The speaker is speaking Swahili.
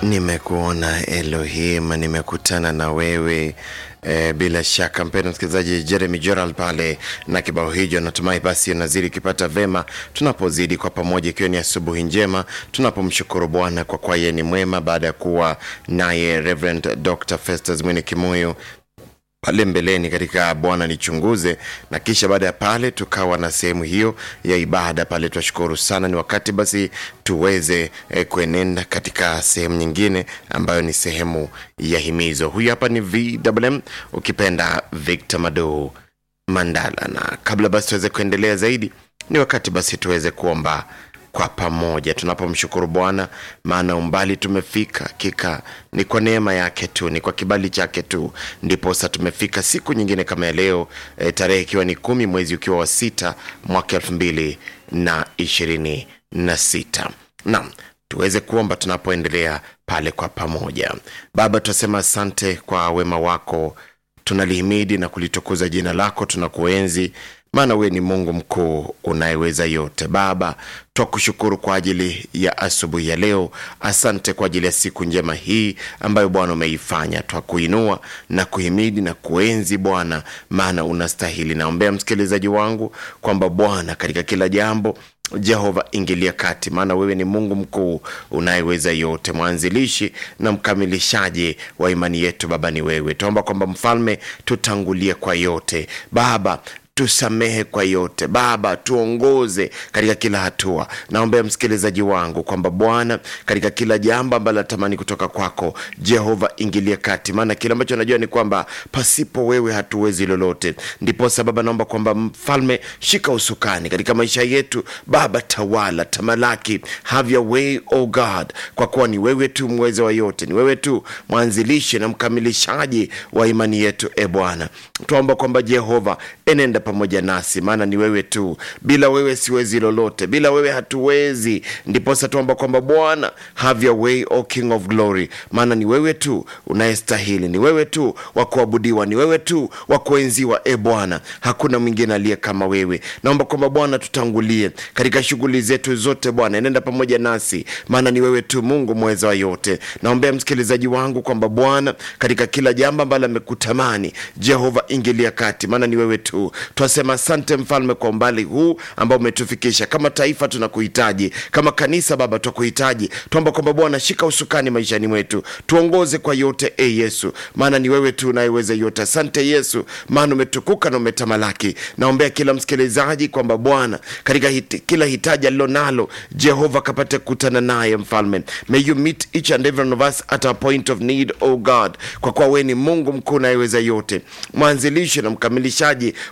Nimekuona Elohim, nimekutana na wewe e, bila shaka mpendo msikilizaji, Jeremy Gerald pale na kibao hicho. Natumai basi nazidi ukipata vema, tunapozidi kwa pamoja, ikiwa ni asubuhi njema, tunapomshukuru Bwana kwa kuwa yeye ni mwema, baada ya kuwa naye Reverend Dr. Festus Mwini Kimuyu pale mbeleni katika Bwana nichunguze, na kisha baada ya pale tukawa na sehemu hiyo ya ibada pale. Twashukuru sana, ni wakati basi tuweze eh, kuenenda katika sehemu nyingine ambayo ni sehemu ya himizo. Huyu hapa ni VMM, ukipenda Victor Mado Mandala, na kabla basi tuweze kuendelea zaidi, ni wakati basi tuweze kuomba kwa pamoja tunapomshukuru Bwana, maana umbali tumefika, hakika ni kwa neema yake tu, ni kwa kibali chake tu, ndiposa tumefika siku nyingine kama ya leo e, tarehe ikiwa ni kumi mwezi ukiwa wa sita mwaka elfu mbili na ishirini na sita. Naam, tuweze kuomba tunapoendelea pale kwa pamoja. Baba, tunasema asante kwa wema wako, tunalihimidi na kulitukuza jina lako, tunakuenzi maana wewe ni Mungu mkuu unayeweza yote. Baba, twakushukuru kwa ajili ya asubuhi ya leo. Asante kwa ajili ya siku njema hii ambayo Bwana umeifanya. Twakuinua na kuhimidi na kuenzi Bwana, maana unastahili. Naombea msikilizaji wangu kwamba Bwana, katika kila jambo Jehova ingilia kati, maana wewe ni Mungu mkuu unayeweza yote, mwanzilishi na mkamilishaji wa imani yetu. Baba ni wewe, tuomba kwamba mfalme, tutangulie kwa yote Baba tusamehe kwa yote Baba, tuongoze katika kila hatua. Naombea msikilizaji wangu kwamba Bwana, katika kila jambo ambalo natamani kutoka kwako Jehova, ingilie kati, maana kile ambacho najua ni kwamba pasipo wewe hatuwezi lolote. Ndiposa Baba, naomba kwamba mfalme, shika usukani katika maisha yetu Baba, tawala, tamalaki, have your way oh God, kwa kuwa ni wewe tu mweza wa yote, ni wewe tu mwanzilishi na mkamilishaji wa imani yetu. E Bwana, tuomba kwamba Jehova enenda pamoja nasi, maana ni wewe tu. Bila wewe siwezi lolote, bila wewe hatuwezi. Ndiposa tuomba kwamba Bwana, have your way o King of glory, maana ni wewe tu unayestahili, ni wewe tu wa kuabudiwa, ni wewe tu wa kuenziwa. E Bwana, hakuna mwingine aliye kama wewe. Naomba kwamba Bwana, tutangulie katika shughuli zetu zote. Bwana, enenda pamoja nasi, maana ni wewe tu Mungu mweza wa yote. Naombea msikilizaji wangu kwamba Bwana, katika kila jambo ambalo amekutamani Jehova, ingilia kati, maana ni wewe tu Twasema asante mfalme kwa umbali huu ambao umetufikisha. Kama taifa tunakuhitaji, kama kanisa Baba twakuhitaji. Tuomba kwamba Bwana, shika usukani maishani mwetu, tuongoze kwa yote e Yesu, maana ni wewe tu unayeweza yote. Asante Yesu, maana umetukuka na umetamalaki. Naombea kila msikilizaji kwamba Bwana, katika hiti, kila hitaji alilo nalo Jehova kapate kukutana naye mfalme. May you meet each and every one of us at our point of need, oh God, kwa kuwa wewe ni Mungu mkuu unayeweza yote, mwanzilishi na mkamilishaji